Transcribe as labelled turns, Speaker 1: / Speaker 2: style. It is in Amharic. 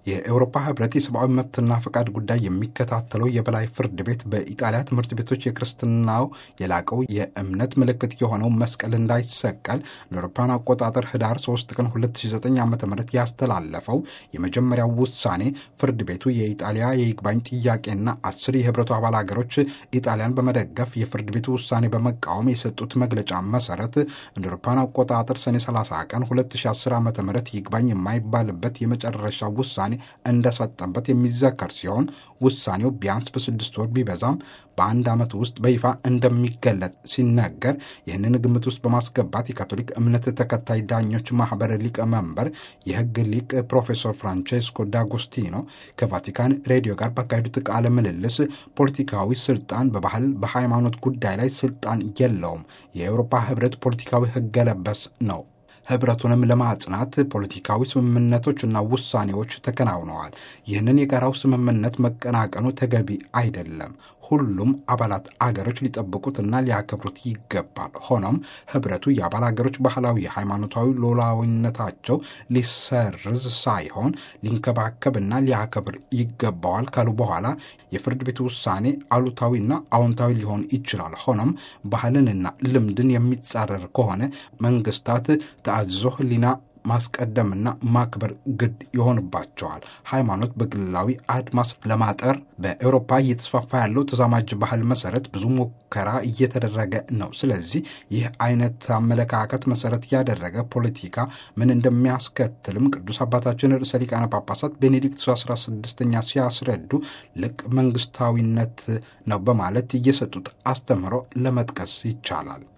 Speaker 1: የአውሮፓ ህብረት የሰብአዊ መብትና ፈቃድ ጉዳይ የሚከታተለው የበላይ ፍርድ ቤት በኢጣሊያ ትምህርት ቤቶች የክርስትናው የላቀው የእምነት ምልክት የሆነው መስቀል እንዳይሰቀል ለአውሮፓውያን አቆጣጠር ህዳር 3 ቀን 2009 ዓ ም ያስተላለፈው የመጀመሪያው ውሳኔ ፍርድ ቤቱ የኢጣሊያ የይግባኝ ጥያቄና አስር የህብረቱ አባል ሀገሮች ኢጣሊያን በመደገፍ የፍርድ ቤቱ ውሳኔ በመቃወም የሰጡት መግለጫ መሰረት እንደ አውሮፓውያን አቆጣጠር ሰኔ 30 ቀን 2010 ዓ ም ይግባኝ የማይባልበት የመጨረሻ ውሳኔ እንደሰጠበት የሚዘከር ሲሆን ውሳኔው ቢያንስ በስድስት ወር ቢበዛም በአንድ ዓመት ውስጥ በይፋ እንደሚገለጥ ሲነገር ይህንን ግምት ውስጥ በማስገባት የካቶሊክ እምነት ተከታይ ዳኞች ማህበር ሊቀመንበር የህግ ሊቅ ፕሮፌሰር ፍራንቼስኮ ዳጎስቲኖ ከቫቲካን ሬዲዮ ጋር ባካሄዱት ቃለ ምልልስ ፖለቲካዊ ስልጣን በባህል በሃይማኖት ጉዳይ ላይ ስልጣን የለውም፣ የአውሮፓ ህብረት ፖለቲካዊ ህገ ለበስ ነው ህብረቱንም ለማጽናት ፖለቲካዊ ስምምነቶችና ውሳኔዎች ተከናውነዋል። ይህንን የጋራው ስምምነት መቀናቀኑ ተገቢ አይደለም። ሁሉም አባላት አገሮች ሊጠብቁትና ሊያከብሩት ይገባል። ሆኖም ህብረቱ የአባል አገሮች ባህላዊ ሃይማኖታዊ ሉዓላዊነታቸው ሊሰርዝ ሳይሆን ሊንከባከብና ሊያከብር ይገባዋል ካሉ በኋላ የፍርድ ቤቱ ውሳኔ አሉታዊና አዎንታዊ ሊሆን ይችላል። ሆኖም ባህልንና ልምድን የሚጻረር ከሆነ መንግስታት ተአዝዞ ህሊና ማስቀደምና ማክበር ግድ ይሆንባቸዋል። ሃይማኖት በግላዊ አድማስ ለማጠር በአውሮፓ እየተስፋፋ ያለው ተዛማጅ ባህል መሰረት ብዙ ሙከራ እየተደረገ ነው። ስለዚህ ይህ አይነት አመለካከት መሰረት ያደረገ ፖለቲካ ምን እንደሚያስከትልም ቅዱስ አባታችን ርዕሰ ሊቃነ ጳጳሳት ቤኔዲክት 16ኛ ሲያስረዱ ልቅ መንግስታዊነት ነው በማለት እየሰጡት አስተምህሮ ለመጥቀስ ይቻላል።